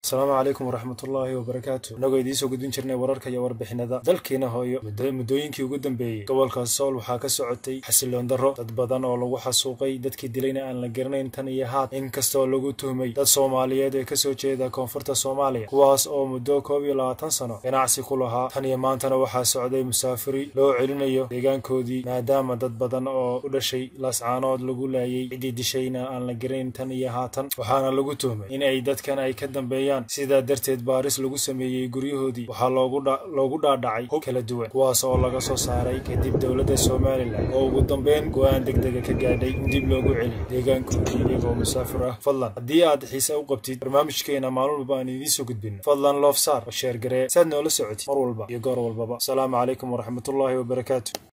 asalaamu calaykum waraxmatullaahi wabarakaatu innagoo idiinsoo gudbin jirnay wararka iyo warbixinada dalkiina hooyo muddooyinkii ugu dambeeyey gobolka sool waxaa ka socotay xasiloon darro dad badan oo lagu xasuuqay dadkii dilayna aan la garanayn tan iyo haat inkastoo lagu tuhmay dad soomaaliyeed ee kasoo jeeda koonfurta soomaaliya kuwaas oo muddo koob iyo labaatan sano ganacsi ku lahaa tan iyo maantana waxaa socday musaafiri loo celinayo deegaankoodii maadaama dad badan oo u dhashay laascaanood lagu laayay ciddii dishayna aan la garanayn tan iyo haatan waxaana lagu tuhmay in ay dadkan ay ka dambeeyaan sidaa darteed baaris lagu sameeyey guryahoodii waxaa loogu dhaadhacay hub kala duwan kuwaas oo laga soo saaray kadib dowladda somalilan oo ugu dambeyn go-aan degdega ka gaadhay in dib loogu celiyo deegaankoodii iyagoo musaafir ah fadlan haddii aad xiise u qabtid barnaamijkeena maalin walba aan idiinsoo gudbino fadlan loofsaar oo sheergaree saad noola socotid mar walba iyo goor walbaba asalaamu calaykum waraxmatullaahi wabarakaatu